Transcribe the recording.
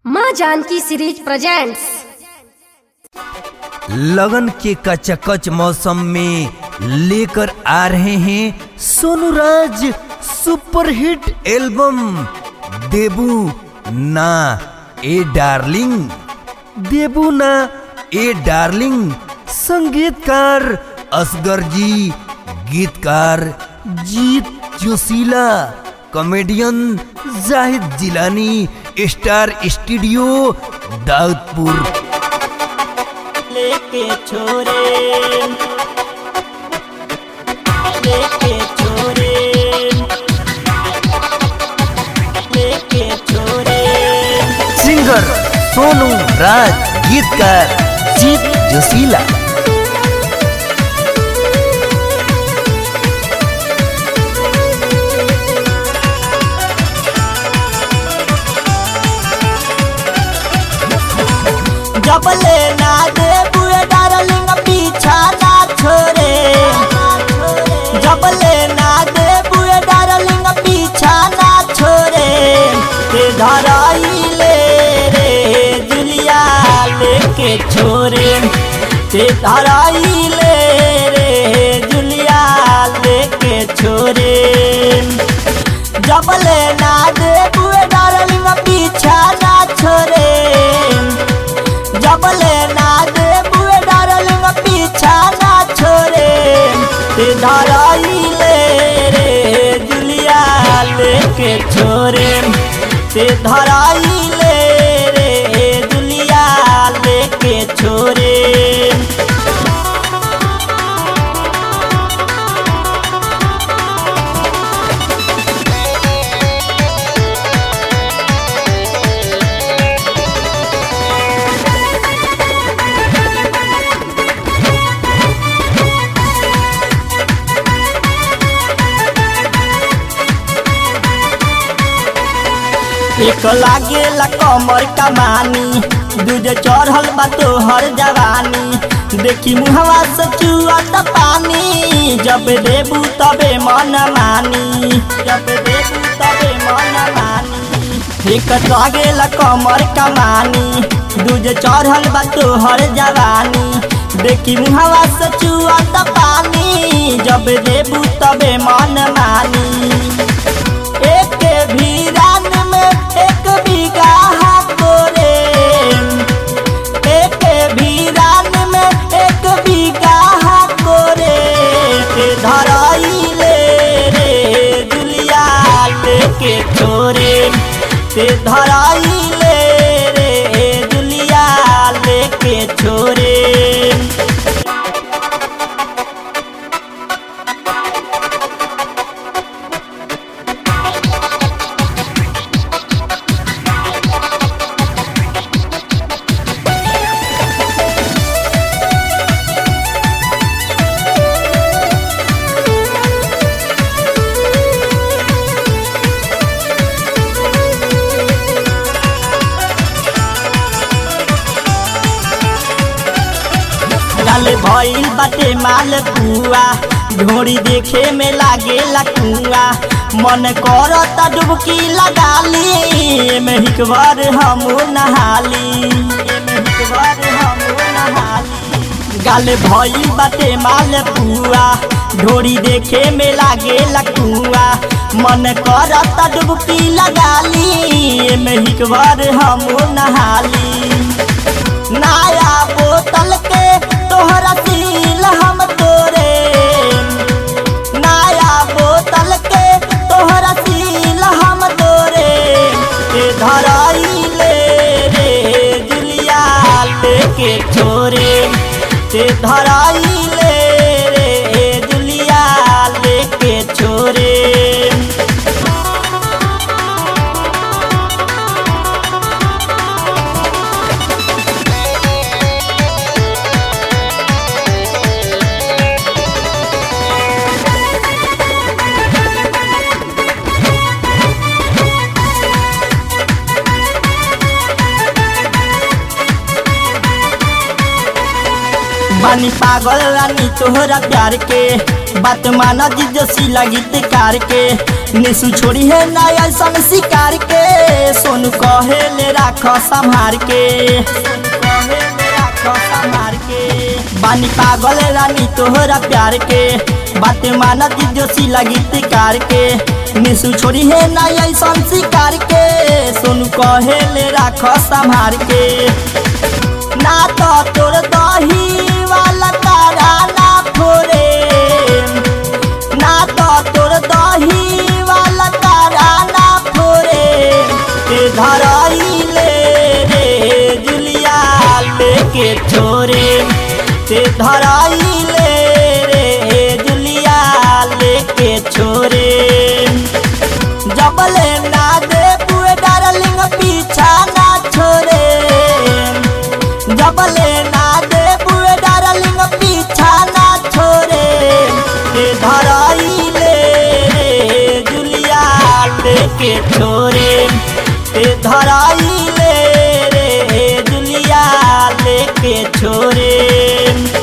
माँ Janaki series presents लगन के कचकच मौसम में लेकर आ रहे हैं सोनू राज सुपरहिट एल्बम देबू ना ए डार्लिंग देबू ना ए डार्लिंग संगीतकार असगर जी गीतकार Jeet Joshila comedian Zahid Jilani star studio Daudpur लेके छोरे लेके छोरे लेके छोरे सिंगर सोनू राज गीतकार जीत जोशीला जब ले ना दे बुए डार्लिंग पीछा ना छोरे जब ले ना दे बुए डार्लिंग पीछा ना छोरे ते धराई ले रे जुलिया लेके छोरे ते धराई ले रे जुलिया लेके छोरे जब ले ना दे बुए डार्लिंग पीछा ना छोरे जब ले ना दे बुए डार्लिंग पीछा ना छोरे ते धराई ले रे जुलिया लेके छोरे ते धराई ले रे जुलिया लेके छोरे एक लागेला कमर कमानी दूजे चढ़ल बा तोहर जवानी देखी मुहवा से चुअत पानी जब देबू तबे मन मानी जब देबू तबे मन मानी एक लागेला कमर कमानी दूजे चढ़ल बा तोहर जवानी देखी मुहवा से चुअत पानी जब देबू तबे मन मानी एक भी रान में एक बीघा तोरे एक भी रान में एक बीघा तोरे ते धराई ले रे दुलिया लेके छोरे ते धराई ले रे दुलिया लेके छोरे गल भइल बाटे माल पुआ ढोरी देखे में लागे लकुआ मन करत डुबकी लगा ली एमे हिकबार हम नहाली एमे हिकबार हम नहाली गल भइल बाटे माल पुआ ढोरी देखे में लागे लकुआ मन करत डुबकी लगा ली एमे हिकबार हम नहाली नया बोतल के तोहरा सील हम तोरे नया बोतल के तोहरा सील हम तोरे ते धराई ले रे जुलिया लेके छोरे ते धराई ले रे जुलिया लेके छोरे बानी पागल रानी तोहरा प्यार के बात माना जी जसी लगित कार के निसु छोड़ी है ना ऐसन शिकार के सोनू कहे ले राख संभार के कहे ले राख संभार के बानी पागल रानी तोहरा प्यार के बातें मानत जोशी लगी तिकार के निसु छोड़ी है ना ऐसन शिकार के सोनू कहे ले राख संभार के ना तो तोर दही वाला तारा ना फोरे ना तो तोर दही वाला तारा ना फोरे ते धराई ले रे जुलिया लेके छोरे ते धराई ले रे जुलिया लेके छोरे जबले ना दे बुए डार्लिंग पीछा ना छोरे जबले ना दे बुए डार्लिंग पीछा ना छोरे ते धराई ले रे जुलिया लेके छोरे ते धराई ले रे जुलिया लेके छोरे